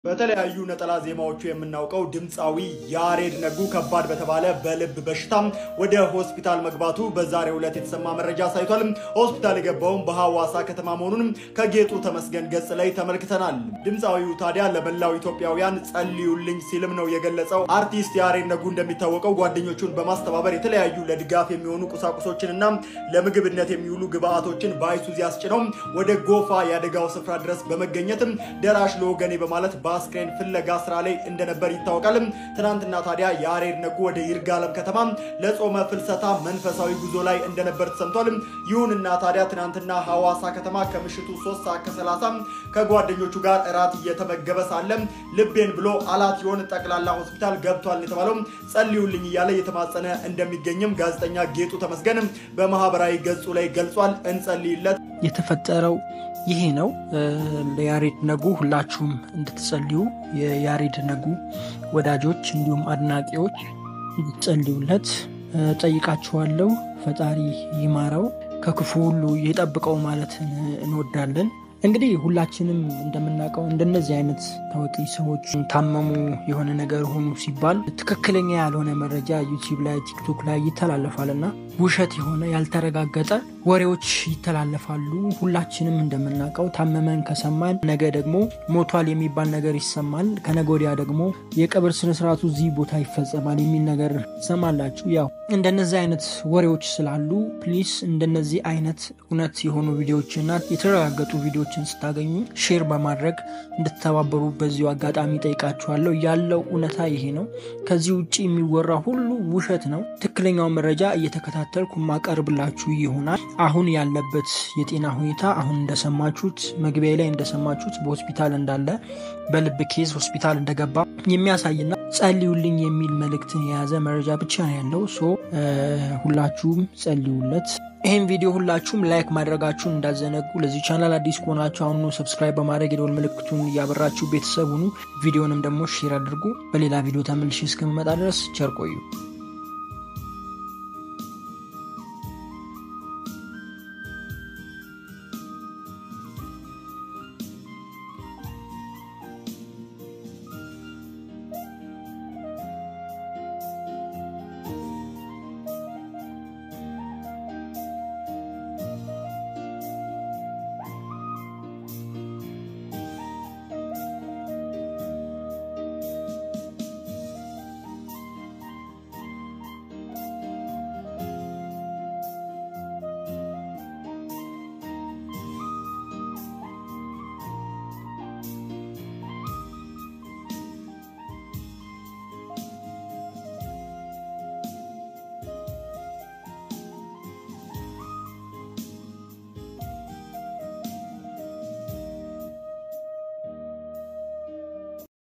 በተለያዩ ነጠላ ዜማዎቹ የምናውቀው ድምፃዊ ያሬድ ነጉ ከባድ በተባለ በልብ በሽታ ወደ ሆስፒታል መግባቱ በዛሬው ዕለት የተሰማ መረጃ አሳይቷል። ሆስፒታል የገባውም በሐዋሳ ከተማ መሆኑንም ከጌጡ ተመስገን ገጽ ላይ ተመልክተናል። ድምፃዊው ታዲያ ለመላው ኢትዮጵያውያን ጸልዩልኝ ሲልም ነው የገለጸው። አርቲስት ያሬድ ነጉ እንደሚታወቀው ጓደኞቹን በማስተባበር የተለያዩ ለድጋፍ የሚሆኑ ቁሳቁሶችንና ለምግብነት የሚውሉ ግብአቶችን በአይሱዚ አስጭነው ወደ ጎፋ የአደጋው ስፍራ ድረስ በመገኘትም ደራሽ ለወገኔ በማለት በአስክሬን ፍለጋ ስራ ላይ እንደነበር ይታወቃል። ትናንትና ታዲያ ያሬድ ነጉ ወደ ይርጋለም ከተማ ለጾመ ፍልሰታ መንፈሳዊ ጉዞ ላይ እንደነበር ተሰምቷል። ይሁንና ታዲያ ትናንትና ሐዋሳ ከተማ ከምሽቱ 3 ሰዓት ከ30 ከጓደኞቹ ጋር እራት እየተመገበ ሳለ ልቤን ብሎ አላትዮን ጠቅላላ ሆስፒታል ገብቷል የተባለው ጸልዩልኝ እያለ እየተማጸነ እንደሚገኝም ጋዜጠኛ ጌጡ ተመስገን በማህበራዊ ገጹ ላይ ገልጿል። እንጸልይለት። የተፈጠረው ይሄ ነው። ለያሬድ ነጉ ሁላችሁም እንድትጸልዩ የያሬድ ነጉ ወዳጆች እንዲሁም አድናቂዎች እንድትጸልዩለት ጠይቃችኋለሁ። ፈጣሪ ይማረው፣ ከክፉ ሁሉ ይጠብቀው ማለት እንወዳለን። እንግዲህ ሁላችንም እንደምናውቀው እንደነዚህ አይነት ታዋቂ ሰዎች ታመሙ፣ የሆነ ነገር ሆኑ ሲባል ትክክለኛ ያልሆነ መረጃ ዩቲዩብ ላይ ቲክቶክ ላይ ይተላለፋል እና ውሸት የሆነ ያልተረጋገጠ ወሬዎች ይተላለፋሉ። ሁላችንም እንደምናውቀው ታመመን ከሰማን ነገ ደግሞ ሞቷል የሚባል ነገር ይሰማል። ከነገ ወዲያ ደግሞ የቀብር ስነስርዓቱ እዚህ ቦታ ይፈጸማል የሚል ነገር ትሰማላችሁ። ያው እንደነዚህ አይነት ወሬዎች ስላሉ ፕሊስ እንደነዚህ አይነት እውነት የሆኑ ቪዲዮዎችና የተረጋገጡ ቪዲዮዎችን ስታገኙ ሼር በማድረግ እንድትተባበሩ በዚሁ አጋጣሚ ጠይቃችኋለሁ። ያለው እውነታ ይሄ ነው። ከዚህ ውጭ የሚወራ ሁሉ ውሸት ነው። ትክክለኛውን መረጃ እየተከታተልኩ ማቀርብላችሁ ይሆናል። አሁን ያለበት የጤና ሁኔታ አሁን እንደሰማችሁት መግቢያ ላይ እንደሰማችሁት በሆስፒታል እንዳለ በልብ ኬዝ ሆስፒታል እንደገባ የሚያሳይና ጸልዩልኝ የሚል መልእክትን የያዘ መረጃ ብቻ ነው ያለው። ሶ ሁላችሁም ጸልዩለት። ይህን ቪዲዮ ሁላችሁም ላይክ ማድረጋችሁን እንዳዘነጉ። ለዚህ ቻናል አዲስ ከሆናችሁ አሁኑ ሰብስክራይብ በማድረግ የደወል ምልክቱን እያበራችሁ ቤተሰብ ሁኑ። ቪዲዮንም ደግሞ ሼር አድርጉ። በሌላ ቪዲዮ ተመልሼ እስከምመጣ ድረስ ቸር ቆዩ።